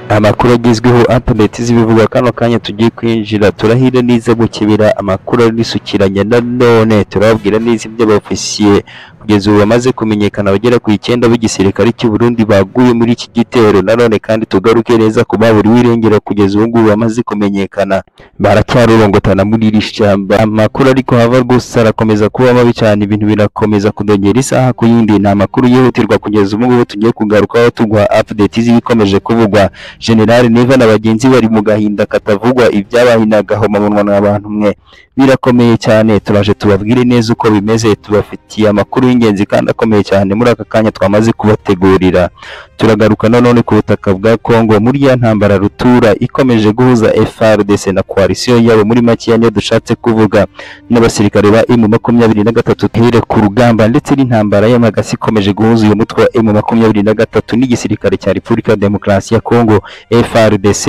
amakuru agezweho internet zibivugwa kano kanya tugiye kwinjira turahira neza gukebera amakuru arisukiranya na none turababwira neza iby'abofisiye kugeza ubu bamaze kumenyekana abagera ku icyenda b'igisirikare cy'u Burundi baguye muri iki gitero na none kandi tugaruke neza ku baburi wirengera kugeza ubu ngubu bamaze kumenyekana baracyarorongotana muri iri shyamba amakuru ariko hava rwose arakomeza kuba mabi cyane ibintu birakomeza kudogera isaha ku yindi ni amakuru yihutirwa kugeza ubu ngubu tugiye kugarukaho tuguha update z'ibikomeje kuvugwa General Neva na bagenzi bari mu gahinda katavugwa ibyabaye inagahomamunwa n'abantu mwe birakomeye cyane turaje tubabwire neza uko bimeze tubafitiye amakuru y'ingenzi kandi akomeye cyane muri aka kanya twamaze kubategurira turagaruka nanone ku butaka bwa Congo muri ya ntambara rutura ikomeje guhuza FRDC na coalition yabo muri makeya niyo dushatse kuvuga n'abasirikare ba M makumyabiri na gatatu here ku rugamba ndetse n'intambara y'amagasi ikomeje guhuza uyu mutwe wa M makumyabiri na gatatu n'igisirikare cya Repubulika Demokarasi ya Congo FRDC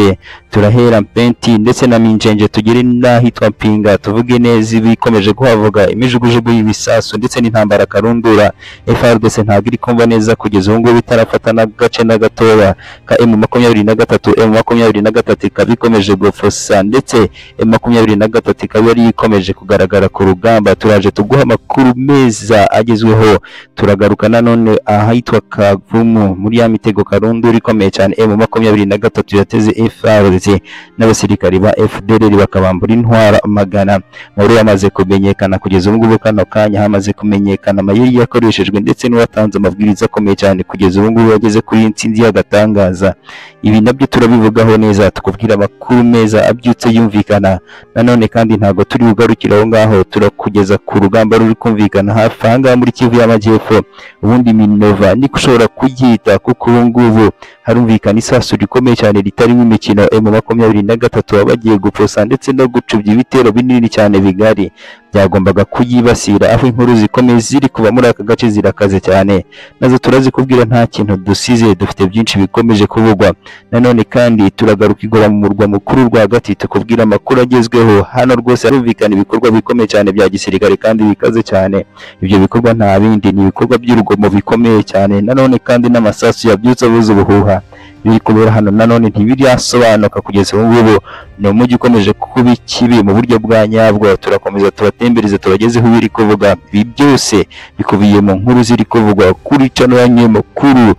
turahera Mpenti ndetse na Minjenje tugere n'ahitwa Mpinga tuvuge neza ibikomeje kuhavuga imijugujugu y'ibisasu ndetse n'intambara karundura FRDC ntabwo iri kumva neza kugeza ubu ngubu itarafata n'agace na gatoya ka M makumyabiri na gatatu M makumyabiri na gatatu ikaba ikomeje gufosa ndetse M makumyabiri na gatatu ikaba yari ikomeje kugaragara ku rugamba turaje tuguha amakuru meza agezweho turagaruka nanone ahitwa Kavumu muri ya mitego karundura ikomeye cyane M makumyabiri na gatatu yateze FRDC n'abasirikari ba FDLR bakabambura intwara magana muri yamaze kumenyekana kugeza ubu ngubu kano kanya hamaze kumenyekana amayeri yakoreshejwe ndetse n'uwatanze amabwiriza akomeye cyane kugeza ubu ngubu wageze kuri iyi nsinzi y'agatangaza ibi nabyo turabivugaho neza tukubwira amakuru meza abyutse yumvikana nanone kandi ntabwo turi bugarukire aho ngaho turakugeza ku rugamba ruri kumvikana hafi aha ngaha muri Kivu y'Amajyepfo ubundi Minova niko ushobora kuyita kuko ubu ngubu harumvikana isasu rikomeye cyane ritarimo imikino M makumyabiri na gatatu wabagiye guposa ndetse no gucubya ibitero binini cyane bigari byagombaga kuyibasira aho inkuru zikomeye ziri kuva muri aka gace zirakaze cyane nazo turazikubwira nta kintu dusize dufite byinshi bikomeje kuvugwa nanone kandi turagaruka igora mu murwa mukuru rwagati tukubwira amakuru agezweho hano rwose harumvikana ibikorwa bikomeye cyane bya gisirikare kandi bikaze cyane ibyo bikorwa nta bindi ni ibikorwa by'urugomo bikomeye cyane nanone kandi n'amasasu yabyutse abuze ubuhuha biri kubera hano nanone ntibirasobanuka kugeza ubu ngubu ni umujyi ukomeje kuba ikibi mu buryo bwa nyabwo turakomeza turatembereza tubagezeho ibiri kuvuga ibi byose bikubiye mu nkuru ziri kuvugwa kuri cano yanyu mukuru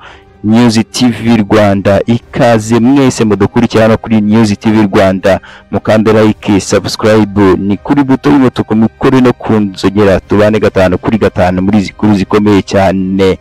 News TV Rwanda ikaze mwese mudukurikira hano kuri News TV Rwanda mukande like subscribe ni kuri buto y'umutuku mukore no kunzogera tubane gatanu kuri gatanu muri izi nkuru zikomeye cyane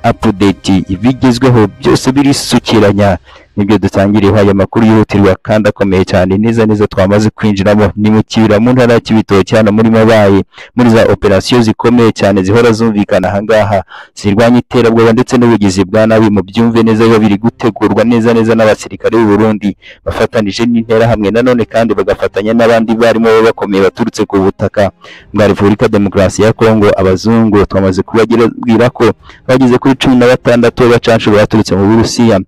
update ibigezweho byose birisukiranya nibyo dutangiriyeho aya makuru yihutirwa kandi akomeye cyane neza neza twamaze kwinjiramo ni mu kibira mu ntara ya kibitoki hano muri mabayi muri za operasiyo zikomeye cyane zihora zumvikana ahangaha zirwanya iterabwoba ndetse n'ubugizi bwa nabi mu byumve neza biba biri gutegurwa neza neza n'abasirikare b'u Burundi bafatanije n'interahamwe nanone kandi bagafatanya n'abandi barimo baba bakomeye baturutse ku butaka bwa Repubulika Demokarasi ya Kongo abazungu twamaze kubabwira ko bageze kuri cumi na batandatu b'abacanshuro baturutse mu Burusiya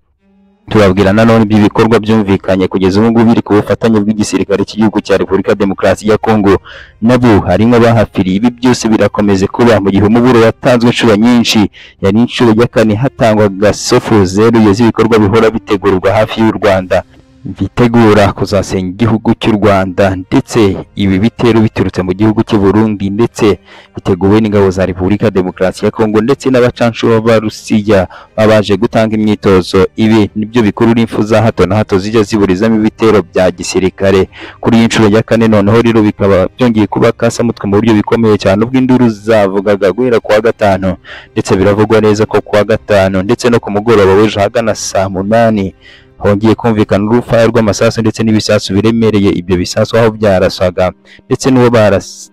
turabwira nanone ibyo bikorwa byumvikanye kugeza ubu ngubu biri ku bufatanye bw'igisirikare cy'igihugu cya Repubulika Demokarasi ya Kongo nabo harimo abahafiriye ibi byose birakomeze kuba mu gihe umuburo watanzwe inshuro nyinshi yari inshuro ya kane hatangwa gasofu zeru z'ibikorwa bihora bitegurwa hafi y'u Rwanda bitegura kuzasenya igihugu cy'u Rwanda ndetse ibi bitero biturutse mu gihugu cy'u Burundi ndetse biteguwe n'ingabo za Repubulika Demokarasi ya Kongo ndetse n'abacanshuro b'Abarusiya babaje gutanga imyitozo ibi nibyo bikurura impfu za hato na hato zijya ziburizamo ibitero bya gisirikare kuri iyi nshuro ya kane noneho rero bikaba byongeye kuba kasamutwe mu buryo bikomeye cyane ubwo induru zavugaga guhera kuwa gatanu ndetse biravugwa neza ko kuwa gatanu ndetse no ku mugoroba w'ejo ahagana saa munani hongeye kumvikana urufaya rw'amasasu ndetse n'ibisasu biremereye ibyo bisasu aho byarasaga ndetse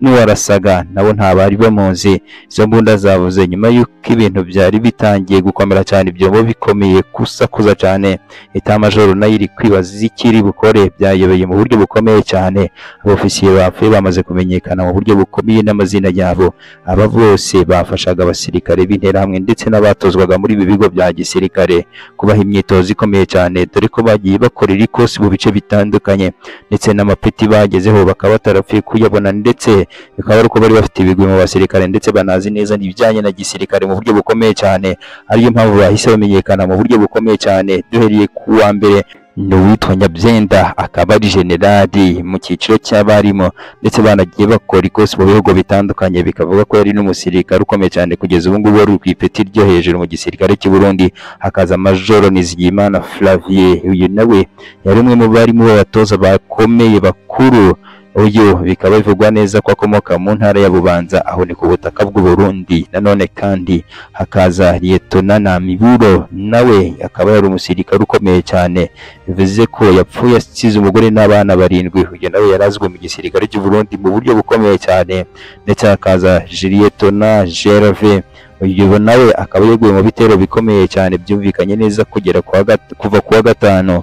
n'uwarasaga nabo nta bari bamuzi izo mbunda zavuze nyuma y'uko ibintu byari bitangiye gukomera cyane ibyombo bikomeye kusakuza cyane itamajoro nayo iri kwibaza ikiri bukore byayobeye mu buryo bukomeye cyane abofisiye bapfuye bamaze kumenyekana mu buryo bukomeye n'amazina yabo aba bose bafashaga abasirikare b'interahamwe ndetse n'abatozwaga muri ibi bigo bya gisirikare kubaha imyitozo ikomeye cyane dore ko bagiye bakorera ikosi mu bice bitandukanye ndetse n'amapeti bagezeho bakaba batarapfuye kuyabona ndetse bikaba ari uko bari bafite ibigwi mu basirikare ndetse banazi neza ibijyanye na gisirikare mu buryo bukomeye cyane ariyo mpamvu bahise bamenyekana mu buryo bukomeye cyane duhereye ku wa mbere ni uwitwa Nyabyenda akaba ari generali mu cyiciro cy'abarimu ndetse banagiye bakora ikosi mu bihugu bitandukanye bikavuga ko yari n'umusirikare ukomeye cyane kugeza ubu ngubu wari ku ipeti ryo hejuru mu gisirikare cy'u Burundi hakaza Majoro Nizigiyimana Flavie uyu nawe yari umwe mu barimu b'abatoza bakomeye bakuru uyu bikaba bivugwa neza ko akomoka mu ntara ya Bubanza aho ni ku butaka bw'u Burundi nanone kandi hakaza Liyetona Namiburo nawe akaba yari umusirikare ukomeye cyane bivuze ko yapfuye asize umugore n'abana barindwi uyu nawe yari azwi mu gisirikare cy'u Burundi mu buryo bukomeye cyane ndetse hakaza Liyetona Gerve uyu nawe akaba yaguye mu bitero bikomeye cyane byumvikanye neza kugera kuwa gat- kuva kuwa gatanu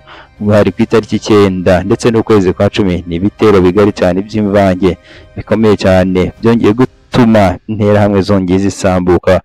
hari ku itariki icyenda ndetse n'ukwezi kwa cumi ni ibitero bigari cyane by'imvange bikomeye cyane byongeye gutuma interahamwe zongeye zisambuka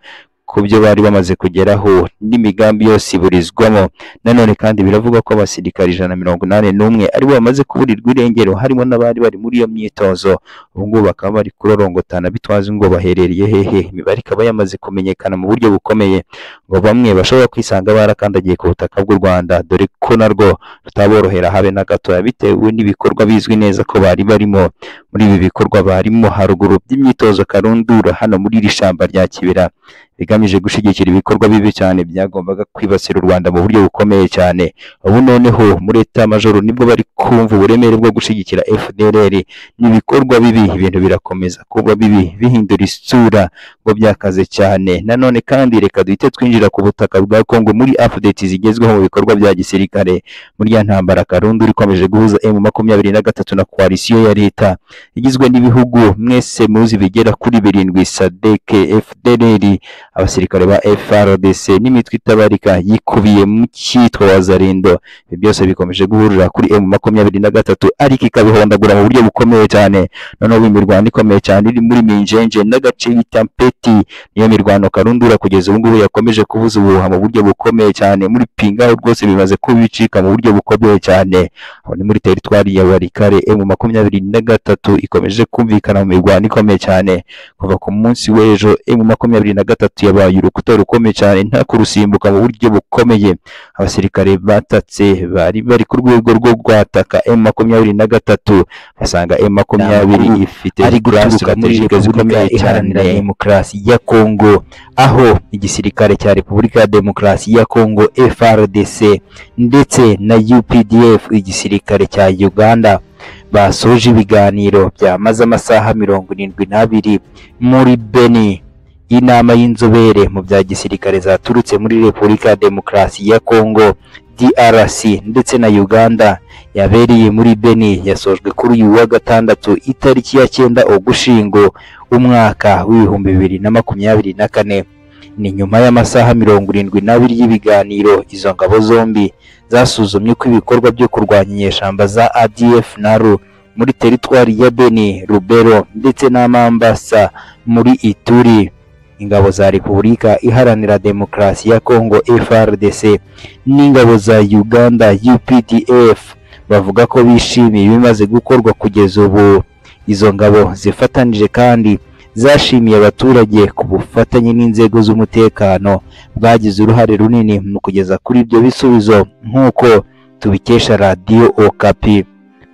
ku byo bari bamaze kugeraho n'imigambi yose iburizwamo nanone kandi biravugwa ko abasirikari ijana na mirongo inani n'umwe aribo bamaze kuburirwa irengero harimo n'abari bari muri iyo myitozo ubu ngubu bakaba bari kurorongotana bitwaza ngo baherereye hehe imibare ikaba yamaze kumenyekana mu buryo bukomeye ngo bamwe bashobora kwisanga barakandagiye ku butaka bw'u Rwanda dore ko narwo rutaborohera habe na gatoya bitewe n'ibikorwa bizwi neza ko bari barimo muri ibi bikorwa barimo haruguru by'imyitozo karundura hano muri iri shyamba rya kibira bigamije gushyigikira ibikorwa bibi cyane byagombaga kwibasira u Rwanda mu buryo bukomeye cyane ubu noneho muri eta majoro nibwo bari kumva uburemere bwo gushyigikira FDLR n'ibikorwa bibi ibintu birakomeza kuba bibi bihindura isura ngo byakaze cyane nanone kandi reka duhite twinjira ku butaka bwa Kongo muri updates zigezweho mu bikorwa bya gisirikare muri ya ntambara karundu ikomeje guhuza M makumyabiri na gatatu na koalisiyo ya leta igizwe n'ibihugu mwese muzi bigera kuri birindwi SADC FDLR abasirikare ba FRDC n'imitwe itabarika yikubiye mu cyitwa Wazalendo ibi byose bikomeje guhurira kuri M makumyabiri na gatatu ariko ikabihondagura mu buryo bukomeye cyane noneho imirwano ikomeye cyane iri muri Minjenje n'agace bita Mpeti niyo mirwano karundura kugeza ubu ngubu yakomeje kubuza ubuhuha mu buryo bukomeye cyane muri Pingaho rwose bimaze kubicika mu buryo bukomeye cyane aho ni muri teritwari ya Barikare M makumyabiri na gatatu ikomeje kumvikana mu mirwano ikomeye cyane kuva ku munsi w'ejo M makumyabiri na gatatu yabaye urukuta rukomeye cyane nta kurusimbuka mu buryo bukomeye abasirikare batatse bari bari ku rwego rwo gwataka M makumyabiri na gatatu basanga M makumyabiri Ntabwo ifite ari grasp guturuka muri strategic zikomeye Repubulika Iharanira cyane demokarasi ya Kongo aho igisirikare cya Repubulika ya Demokarasi ya Kongo FRDC ndetse na UPDF igisirikare cya Uganda basoje ibiganiro byamaze amasaha mirongo irindwi n'abiri muri Beni inama y'inzobere mu bya gisirikare zaturutse muri Repubulika ya Demokarasi ya Kongo DRC ndetse na Uganda yabereye muri Beni yasojwe kuri uyu wa gatandatu itariki ya cyenda Ugushyingo umwaka w'ibihumbi bibiri na makumyabiri na kane ni nyuma y'amasaha mirongo irindwi n'abiri y'ibiganiro izo ngabo zombi zasuzumye ko ibikorwa byo kurwanya inyeshyamba za ADF NALU muri teritwari ya Beni, Rubero ndetse n'Amambasa muri Ituri ingabo za Repubulika Iharanira Demokarasi ya Kongo FRDC n'ingabo za Uganda UPDF bavuga ko bishimiye ibimaze gukorwa kugeza ubu izo ngabo zifatanije kandi zashimiye abaturage ku bufatanye n'inzego z'umutekano bwagize uruhare runini mu kugeza kuri ibyo bisubizo nk'uko tubikesha radiyo okapi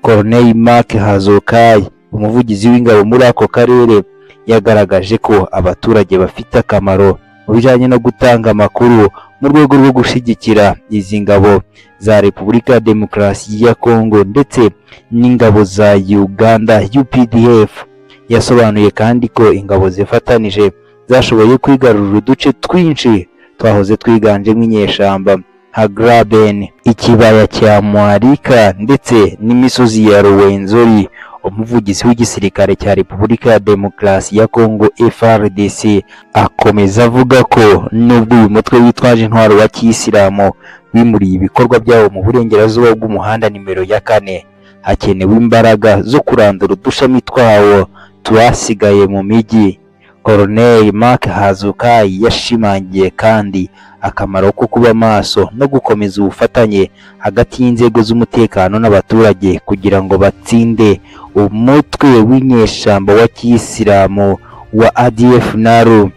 Corneille Marc Hazokai umuvugizi w'ingabo muri ako karere yagaragaje ko abaturage bafite akamaro mu bijyanye no gutanga amakuru mu rwego rwo gushyigikira izi ngabo za Repubulika ya Demokarasi ya Kongo ndetse n'ingabo za Uganda UPDF yasobanuye kandi ko ingabo zifatanije zashoboye kwigarurira uduce twinshi twahoze twiganjemo inyeshyamba nka Graben, ikibaya cya Mwarika ndetse n'imisozi ya Rwenzori umuvugizi w'igisirikare cya Repubulika ya Demokarasi ya Kongo FRDC akomeza avuga ko nubwo uyu mutwe witwaje intwaro wa kiyisilamu wimuriye ibikorwa byawo mu burengerazuba bw'umuhanda nimero ya kane hakenewe imbaraga zo kurandura udushami twawo twasigaye mu migi Colonel Mark Hazukai yashimangiye kandi akamaro ko kuba maso no gukomeza ubufatanye hagati y'inzego z'umutekano n'abaturage kugira ngo batsinde umutwe w'inyeshyamba wa kiyisilamu wa ADF NALU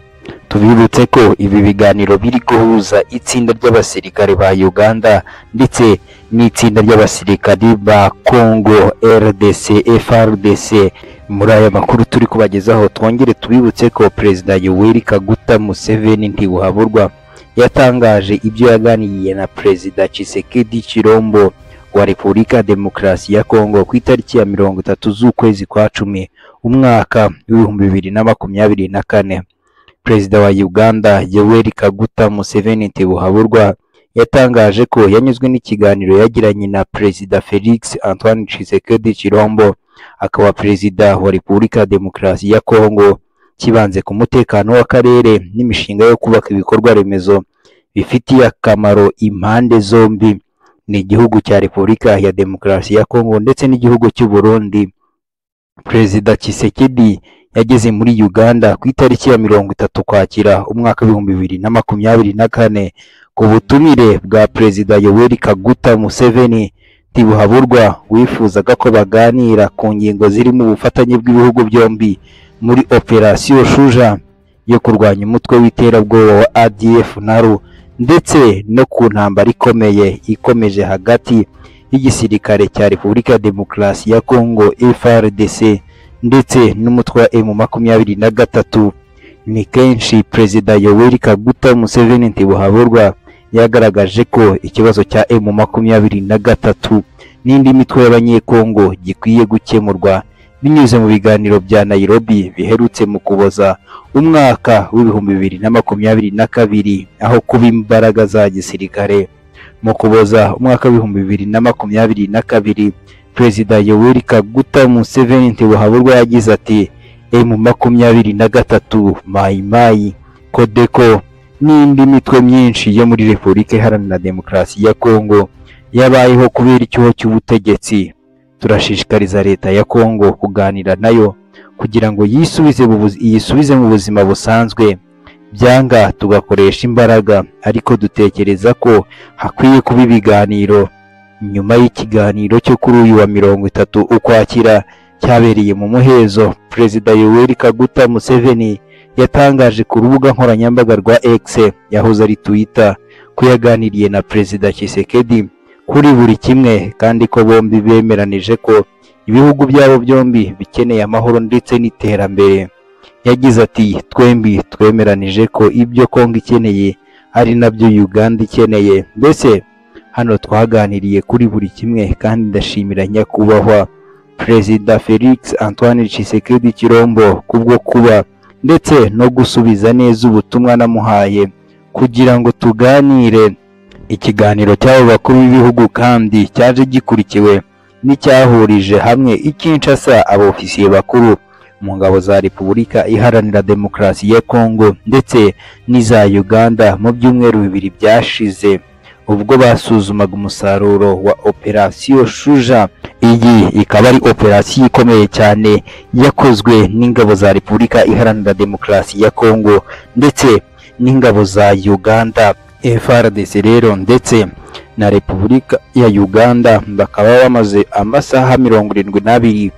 tubibutse ko ibi biganiro biri guhuza itsinda ry'abasirikare ba Uganda ndetse n'itsinda ry'abasirikari ba Congo RDC FRDC muri aya makuru turi kubagezaho twongere tubibutse ko perezida Yoweri Kaguta Museveni ntibuhaburwa yatangaje ibyo yaganiriye na perezida Tshisekedi Chirombo wa Repubulika ya Demokarasi ya Kongo ku itariki ya mirongo itatu z'ukwezi kwa cumi umwaka w'ibihumbi bibiri na makumyabiri na kane perezida wa Uganda Yoweri Kaguta Museveni Ntibuhaburwa yatangaje ko yanyuzwe n'ikiganiro yagiranye na perezida Felix Antoine Tshisekedi Chirombo akaba perezida wa Repubulika ya Demokarasi ya Kongo kibanze ku mutekano w'akarere n'imishinga yo kubaka ibikorwa remezo bifitiye akamaro impande zombi ni igihugu cya Repubulika ya Demokarasi ya Kongo ndetse n'igihugu cy'u Burundi perezida Tshisekedi yageze muri Uganda ku itariki ya mirongo itatu Ukwakira umwaka w'ibihumbi bibiri na makumyabiri na kane ku butumire bwa perezida Yoweri Kaguta Museveni Ntibuhaburwa wifuzaga ko baganira ku ngingo zirimo ubufatanye bw'ibihugu byombi muri operasiyo Shuja yo kurwanya umutwe w'iterabwoba wa ADF NALU ndetse no ku ntambara ikomeye ikomeje hagati y'igisirikare cya Repubulika ya Demokarasi ya Kongo FRDC ndetse n'umutwe wa M makumyabiri na gatatu ni kenshi perezida Yoweri Kaguta Museveni Ntibuhaburwa yagaragaje ko ikibazo cya M makumyabiri na gatatu n'indi mitwe y'abanyekongo gikwiye gukemurwa binyuze mu biganiro bya Nairobi biherutse mu kuboza umwaka w'ibihumbi bibiri na makumyabiri na kabiri aho kuba imbaraga za gisirikare mu kuboza umwaka w'ibihumbi bibiri na makumyabiri na kabiri perezida Yoweri Kaguta Museveni Ntibuhaburwa yagize ati M makumyabiri na gatatu Mai Mai Kodeko n'indi mitwe myinshi yo muri Repubulika Iharanira Demokarasi ya Kongo yabayeho kubera icyuho cy'ubutegetsi turashishikariza leta ya Kongo kuganira nayo kugira ngo yisubize mu buzi- yisubize mu buzima busanzwe byanga tugakoresha imbaraga ariko dutekereza ko hakwiye kuba ibiganiro nyuma y'ikiganiro cyo kuri uyu wa mirongo itatu ukwakira cyabereye mu muhezo perezida Yoweri Kaguta Museveni yatangaje ku rubuga nkoranyambaga rwa X yahoze ari Twitter ko yaganiriye na perezida Tshisekedi kuri buri kimwe kandi ko bombi bemeranije ko ibihugu byabo byombi bikeneye amahoro ndetse n'iterambere yagize ati twembi twemeranije ko ibyo Kongo ikeneye ari nabyo Uganda ikeneye mbese hano twaganiriye kuri buri kimwe kandi ndashimira nyakubahwa perezida Felix Antoine Tshisekedi Chirombo kubwo kuba ndetse no gusubiza neza ubutumwa namuhaye kugira ngo tuganire ikiganiro cy'abo bakuru b'ibihugu kandi cyaje gikurikiwe n'icyahurije hamwe i Kinshasa abofisiye bakuru mu ngabo za Repubulika Iharanira Demokarasi ya Kongo ndetse n'iza Uganda mu byumweru bibiri byashize ubwo basuzumaga umusaruro wa operasiyo Shuja iyi ikaba ari operasiyo ikomeye cyane yakozwe n'ingabo za Repubulika Iharanira Demokarasi ya Kongo ndetse n'ingabo za Uganda FRDC rero ndetse na Repubulika ya Uganda bakaba bamaze amasaha mirongo irindwi n'abiri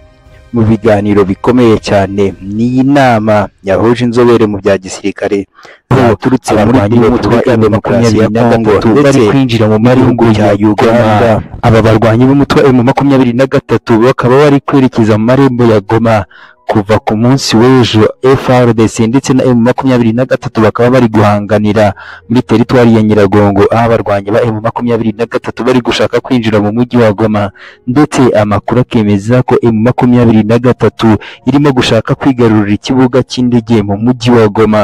mu biganiro bikomeye cyane n'iyi nama yahuje inzobere mu bya gisirikare zaturutse muri abarwanyi b'umutwe wa demokarasi ya Kongo ndetse kwinjira mu gihugu cya Uganda aba barwanyi b'umutwe wa M makumyabiri na gatatu bakaba bari kwerekeza mu marembo ya Goma kuva ku munsi w'ejo FRDC ndetse na M makumyabiri na gatatu bakaba bari guhanganira muri teritwari ya Nyiragongo aho abarwanyi ba M makumyabiri na gatatu bari gushaka kwinjira mu mujyi wa Goma ndetse amakuru akemeza ko M makumyabiri na gatatu irimo gushaka kwigarurira ikibuga cy'indege mu mujyi wa Goma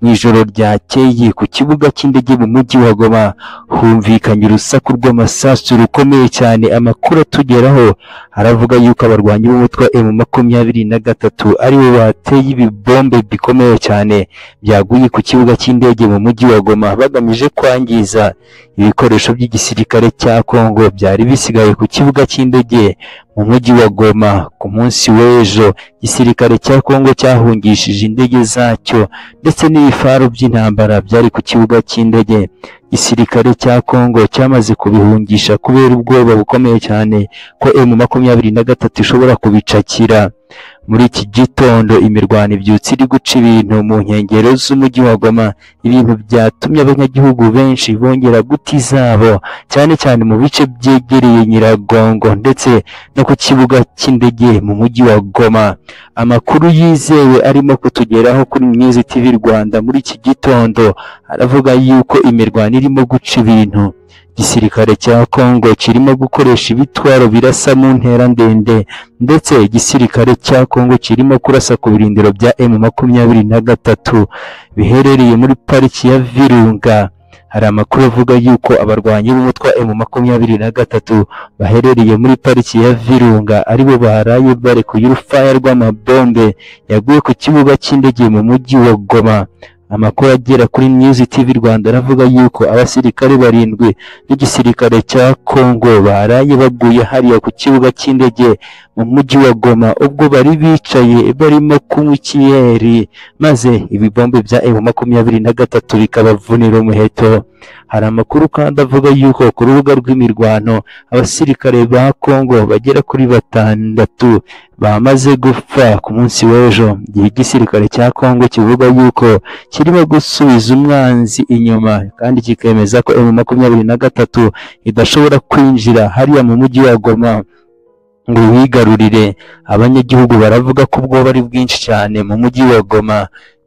mu ijoro ryakeye ku kibuga cy'indege mu mujyi wa Goma humvikanye urusaku rw'amasasu rukomeye cyane amakuru atugeraho aravuga yuko abarwanyi b'umutwe wa M makumyabiri na gatatu aribo bateye ibibombe bikomeye cyane byaguye ku kibuga cy'indege mu mujyi wa Goma bagamije kwangiza ibikoresho by'igisirikare cya Kongo byari bisigaye ku kibuga cy'indege mu mujyi wa Goma ku munsi w'ejo igisirikare cya Kongo cyahungishije indege zacyo ndetse n'ibifaru by'intambara byari ku kibuga cy'indege igisirikare cya Kongo cyamaze kubihungisha kubera ubwoba bukomeye cyane ko M makumyabiri na gatatu ishobora kubicakira muri iki gitondo imirwano ibyutse iri guca ibintu mu nkengero z'umujyi wa Goma ibintu byatumye abanyagihugu benshi bongera guta izabo cyane cyane mu bice byegereye Nyiragongo ndetse no ku kibuga cy'indege mu mujyi wa Goma amakuru yizewe arimo kutugeraho kuri Myizi TV Rwanda muri iki gitondo aravuga yuko imirwano irimo guca ibintu igisirikare cya Congo kirimo gukoresha ibitwaro birasa mu ntera ndende ndetse igisirikare cya Congo kirimo kurasa ku birindiro bya M makumyabiri na gatatu biherereye muri pariki ya Virunga hari amakuru avuga yuko abarwanyi b'umutwe wa M makumyabiri na gatatu baherereye muri pariki ya Virunga aribo baharaye barekuye urufaya rw'amabombe yaguye ku kibuga cy'indege mu mujyi wa Goma amakuru agera kuri News TV Rwanda aravuga yuko abasirikare barindwi b'igisirikare cya Congo baraye baguye hariya ku kibuga cy'indege mu mujyi wa Goma ubwo bari bicaye barimo kunywa ikiyeri maze ibibombe bya M makumyabiri na gatatu bikabavunira umuheto hari amakuru kandi avuga yuko ku rubuga rw'imirwano abasirikare ba Congo bagera kuri batandatu bamaze gupfa ku munsi w'ejo igihe igisirikare cya Congo kivuga yuko kirimo gusubiza umwanzi inyuma kandi kikemeza ko M makumyabiri na gatatu idashobora kwinjira hariya mu mujyi wa Goma ngo wigarurire abanyagihugu baravuga ko ubwoba ari bwinshi cyane mu mujyi wa Goma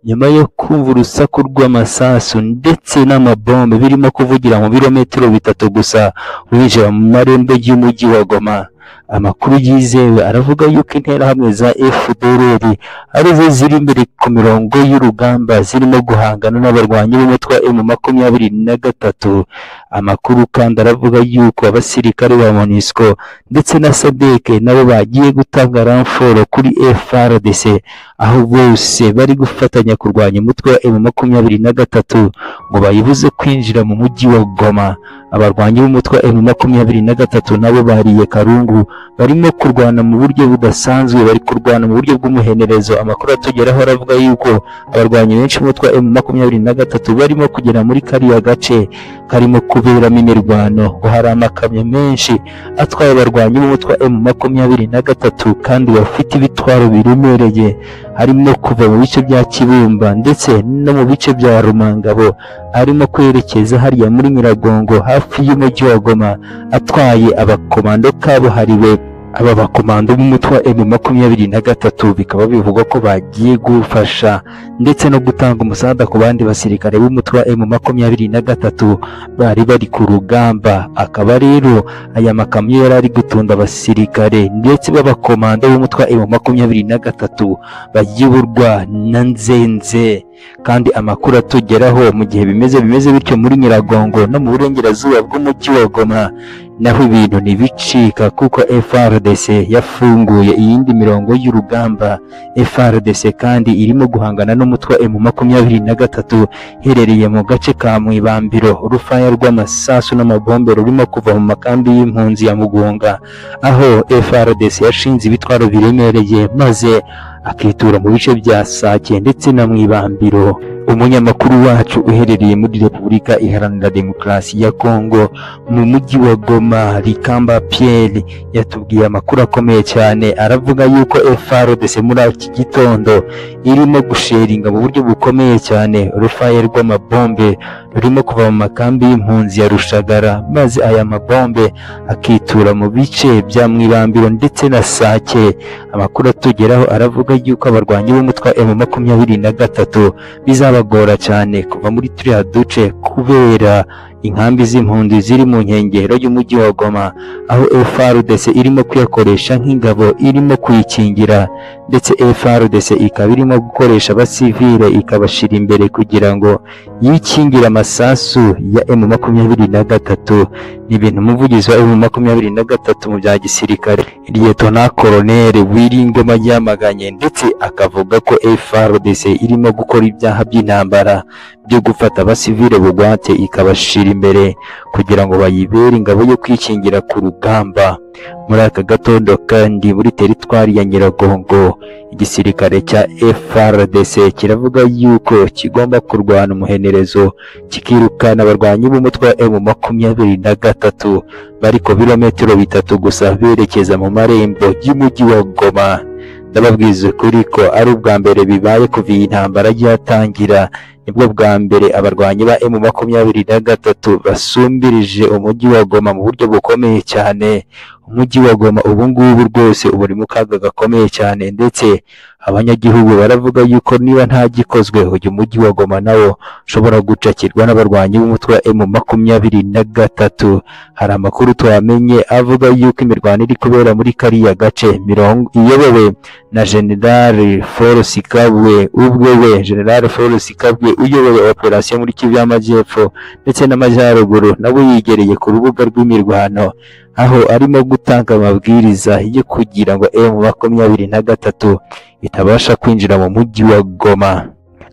nyuma yo kumva urusaku rw'amasasu ndetse n'amabombe birimo kuvugira mu birometero bitatu gusa winjira mu marembo y'umujyi wa Goma amakuru yizewe aravuga yuko interahamwe za FDLR arizo ziri imbere ku mirongo y'urugamba zirimo guhangana n'abarwanyi b'umutwe wa M makumyabiri na gatatu amakuru kandi aravuga yuko abasirikare ba MONUSCO ndetse na SADC nabo bagiye gutanga ramforo kuri FRDC aho bose bari gufatanya kurwanya umutwe wa M makumyabiri na gatatu ngo bayibuze kwinjira mu mujyi wa Goma abarwanyi b'umutwe wa M makumyabiri na gatatu nabo bariye Karungu barimo kurwana mu buryo budasanzwe bari kurwana mu buryo bw'umuhenerezo amakuru atugeraho aravuga yuko abarwanyi benshi b'umutwe wa M makumyabiri na gatatu barimo kugera muri kariya gace karimo kuberamo imirwano ngo hari amakamyo menshi atwaye abarwanyi b'umutwe wa M makumyabiri na gatatu kandi bafite ibitwaro biremereye harimo kuva mu bice bya Kibumba ndetse no mu bice bya Rumangabo arimo kwerekeza hariya muri Nyiragongo hafi y'umujyi wa Goma atwaye abakomando kabuhariwe aba bakomando b'umutwe wa M makumyabiri na gatatu bikaba bivugwa ko bagiye gufasha ndetse no gutanga umusaada ku bandi basirikare b'umutwe wa M makumyabiri na gatatu bari bari ku rugamba akaba rero aya makamyo yari ari gutunda abasirikare ndetse b'abakomando b'umutwe wa M makumyabiri na gatatu bayiburwa na nzenze kandi amakuru atugeraho mu gihe bimeze bimeze bityo muri Nyiragongo no mu burengerazuba bw'umujyi wa Goma naho ibintu ntibicika kuko FRDC yafunguye iyindi mirongo y'urugamba FRDC kandi irimo guhangana n'umutwe wa M makumyabiri na gatatu iherereye mu gace ka Mwibambiro urufaya rw'amasasu n'amabombe rurimo kuva mu makambi y'impunzi ya Mugunga aho FRDC yashinze ibitwaro biremereye maze akitura mu bice bya Sake ndetse na Mwibambiro umunyamakuru wacu uherereye muri Repubulika Iharanira Demokarasi ya Kongo mu mujyi wa Goma Rikamba Pierre yatubwiye amakuru akomeye cyane aravuga yuko FRDC muri iki gitondo irimo gusheringa mu buryo bukomeye cyane urufaye rw'amabombe rurimo kuva mu makambi y'impunzi ya Rushagara maze aya mabombe akitura mu bice bya Mwibambiro ndetse na Sake amakuru atugeraho aravuga yuko abarwanyi b'umutwe wa M makumyabiri na gatatu bizabagora cyane kuva muri turiya duce kubera inkambi z'impunzi ziri mu nkengero y'umujyi wa Goma aho FRDC irimo kuyakoresha nk'ingabo irimo kuyikingira ndetse FRDC ikaba irimo gukoresha abasivile ikabashira imbere kugira ngo yikingire amasasu ya M makumyabiri na gatatu ni ibintu umuvugizi wa M makumyabiri na gatatu mu bya gisirikare Liyetona Koloneli Wiringoma yamaganye ndetse akavuga ko FRDC irimo gukora ibyaha by'intambara byo gufata abasivile bugwate ikabashira imbere kugira ngo bayibere ingabo yo kwikingira ku rugamba muri aka gatondo kandi muri teritwari ya Nyiragongo igisirikare cya FRDC kiravuga yuko kigomba kurwana umuhenerezo kikirukana abarwanyi b'umutwe wa M makumyabiri na gatatu bari ku birometero bitatu gusa berekeza mu marembo y'umujyi wa Goma ndababwiza ukuri ko ari ubwa mbere bibaye kuva iyi ntambara yatangira nibwo bwa mbere abarwanyi ba emu makumyabiri na gatatu basumbirije umujyi wa goma mu buryo bukomeye cyane umujyi wa goma ubu ngubu rwose uba uri mu kaga gakomeye cyane ndetse abanyagihugu baravuga yuko niba nta gikozwe uyu mujyi wa goma nawo ushobora gucakirwa n'abarwanyi b'umutwe wa emu makumyabiri na gatatu hari amakuru twamenye avuga yuko imirwano iri kubera muri kariya gace mirongo iyobowe na generale Forus Kabwe ubwe we generale Forus Kabwe uyoboye operasiyo muri Kivu y'Amajyepfo ndetse n'Amajyaruguru nawe yigereye ku rubuga rw'imirwano aho arimo gutanga amabwiriza yo kugira ngo emu makumyabiri na gatatu itabasha kwinjira mu mujyi wa Goma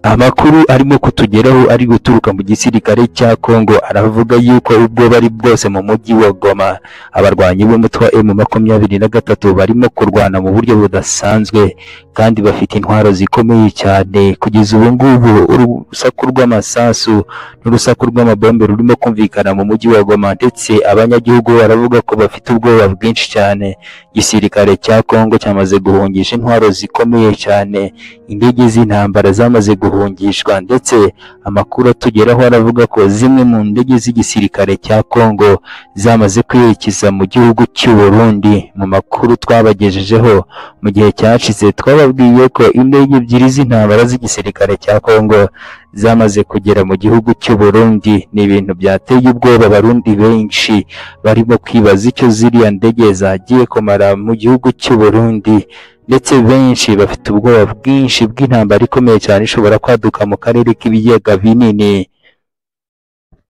amakuru arimo kutugeraho ari guturuka mu gisirikare cya Kongo aravuga yuko ubwo bari bwose mu mujyi wa Goma abarwanyi b'umutwe wa emu makumyabiri na gatatu barimo kurwana mu buryo budasanzwe kandi bafite intwaro zikomeye cyane kugeza ubu ngubu urusaku rw'amasasu n'urusaku rw'amabombe rurimo kumvikana mu mujyi wa Goma ndetse abanyagihugu baravuga ko bafite ubwoba bwinshi cyane igisirikare cya Kongo cyamaze guhungisha intwaro zikomeye cyane indege z'intambara zamaze guhungishwa ndetse amakuru atugeraho aravuga ko zimwe mu ndege z'igisirikare cya Kongo zamaze kwerekeza mu gihugu cy'u Burundi mu makuru twabagejejeho mu gihe cyashize twababwiye ko indege ebyiri z'intambara z'igisirikare cya Kongo zamaze kugera mu gihugu cy'u Burundi ni ibintu byateye ubwoba abarundi benshi barimo kwibaza icyo ziriya ndege zagiye kumara mu gihugu cy'u Burundi ndetse benshi bafite ubwoba bwinshi bw'intambara ikomeye cyane ishobora kwaduka mu karere k'ibiyaga binini